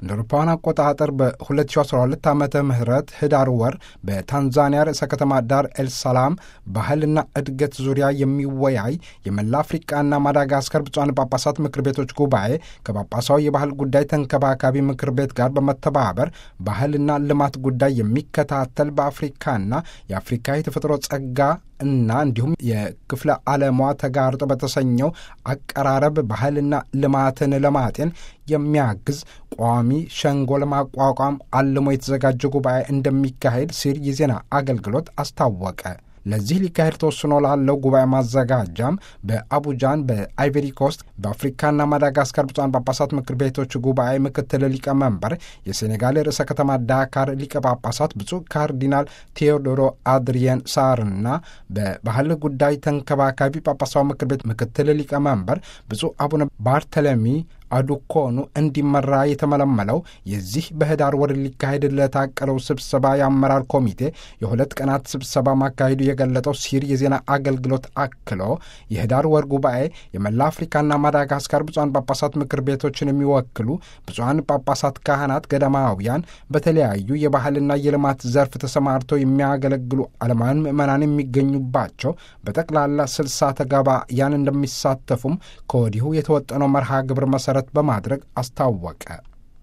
እንደ አውሮፓውያን አቆጣጠር በ2012 ዓመተ ምህረት ህዳር ወር በታንዛኒያ ርዕሰ ከተማ ዳር ኤልሰላም ባህልና እድገት ዙሪያ የሚወያይ የመላ አፍሪቃና ማዳጋስከር ብፁዓን ጳጳሳት ምክር ቤቶች ጉባኤ ከጳጳሳዊ የባህል ጉዳይ ተንከባካቢ ምክር ቤት ጋር በመተባበር ባህልና ልማት ጉዳይ የሚከታተል በአፍሪካና የአፍሪካ የተፈጥሮ ጸጋ እና እንዲሁም የክፍለ ዓለሟ ተጋርጦ በተሰኘው አቀራረብ ባህልና ልማትን ለማጤን የሚያግዝ ቋሚ ሸንጎ ለማቋቋም አልሞ የተዘጋጀ ጉባኤ እንደሚካሄድ ሲል የዜና አገልግሎት አስታወቀ። ለዚህ ሊካሄድ ተወስኖ ላለው ጉባኤ ማዘጋጃም በአቡጃን በአይቨሪ ኮስት በአፍሪካና ማዳጋስካር ብፁዓን ጳጳሳት ምክር ቤቶች ጉባኤ ምክትል ሊቀመንበር የሴኔጋል ርዕሰ ከተማ ዳካር ሊቀ ጳጳሳት ብፁዕ ካርዲናል ቴዎዶሮ አድሪየን ሳርና በባህል ጉዳይ ተንከባካቢ ጳጳሳዊ ምክር ቤት ምክትል ሊቀመንበር ብፁዕ አቡነ ባርተለሚ አዱኮኑ እንዲመራ የተመለመለው የዚህ በህዳር ወር ሊካሄድ ለታቀለው ስብሰባ የአመራር ኮሚቴ የሁለት ቀናት ስብሰባ ማካሄዱ የገለጠው ሲር የዜና አገልግሎት አክሎ የህዳር ወር ጉባኤ የመላ አፍሪካና ማዳጋስካር ብፁዓን ጳጳሳት ምክር ቤቶችን የሚወክሉ ብፁዓን ጳጳሳት፣ ካህናት፣ ገዳማውያን በተለያዩ የባህልና የልማት ዘርፍ ተሰማርተው የሚያገለግሉ ዓለማውያን ምዕመናን የሚገኙባቸው በጠቅላላ ስልሳ ተጋባያን እንደሚሳተፉም ከወዲሁ የተወጠነው መርሃ ግብር መሠረት በማድረግ አስታወቀ።